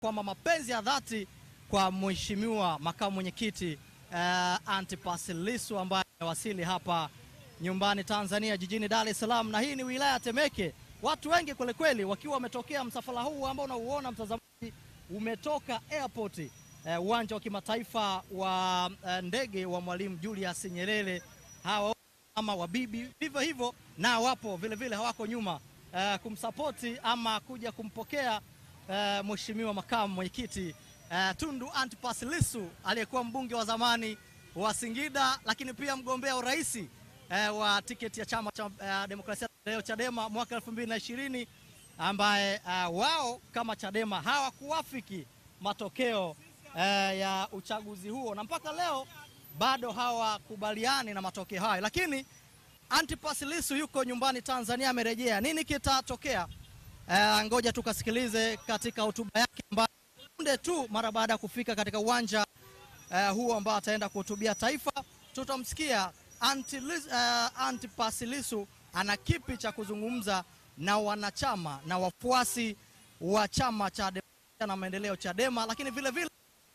kwamba mapenzi ya dhati kwa mheshimiwa makamu mwenyekiti uh, Antipas Lissu ambaye amewasili hapa nyumbani Tanzania jijini Dar es Salaam, na hii ni wilaya ya Temeke. Watu wengi kwelikweli wakiwa wametokea msafara huu ambao unauona mtazamaji, umetoka airport uwanja uh, wa kimataifa wa uh, ndege wa Mwalimu Julius Nyerere. Hawa ama wabibi vivyo hivyo na wapo vile vile hawako nyuma uh, kumsapoti ama kuja kumpokea uh, mheshimiwa makamu mwenyekiti uh, Tundu Antipas Lissu aliyekuwa mbunge wa zamani wa Singida, lakini pia mgombea urais uh, wa tiketi ya chama cha uh, demokrasia leo Chadema mwaka 2020 ambaye uh, wao kama Chadema hawakuwafiki matokeo uh, ya uchaguzi huo na mpaka leo bado hawakubaliani na matokeo hayo, lakini Antipas Lissu yuko nyumbani Tanzania, amerejea. Nini kitatokea? Uh, ngoja tukasikilize katika hotuba yake ambayo punde tu mara baada ya kufika katika uwanja uh, huo ambao ataenda kuhutubia taifa. Tutamsikia Anti, uh, Antipas Lissu ana kipi cha kuzungumza na wanachama na wafuasi wa chama cha demokrasia na maendeleo Chadema, lakini vile vile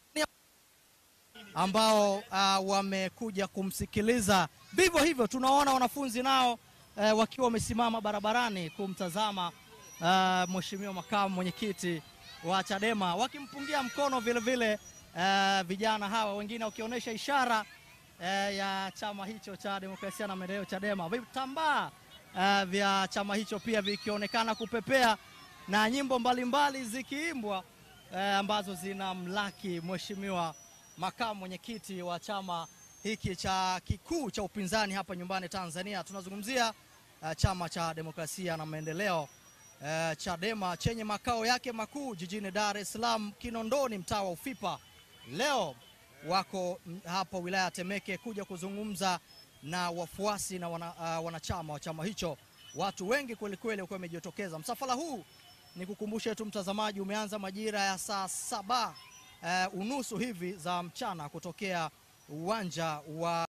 ambao uh, wamekuja kumsikiliza. Vivyo hivyo tunaona wanafunzi nao uh, wakiwa wamesimama barabarani kumtazama uh, mheshimiwa makamu mwenyekiti wa Chadema wakimpungia mkono vile vile uh, vijana hawa wengine wakionyesha ishara uh, ya chama hicho cha demokrasia na maendeleo Chadema, vitambaa uh, vya chama hicho pia vikionekana kupepea na nyimbo mbalimbali zikiimbwa uh, ambazo zina mlaki mheshimiwa makamu mwenyekiti wa chama hiki cha kikuu cha upinzani hapa nyumbani Tanzania. Tunazungumzia uh, chama cha demokrasia na maendeleo uh, Chadema chenye makao yake makuu jijini Dar es Salaam, Kinondoni, mtaa wa Ufipa. Leo wako hapa wilaya ya Temeke kuja kuzungumza na wafuasi na wana, uh, wanachama wa chama hicho. Watu wengi kwelikweli wakiwa wamejitokeza. Msafara huu ni kukumbusha tu mtazamaji, umeanza majira ya saa saba Uh, unusu hivi za mchana kutokea uwanja wa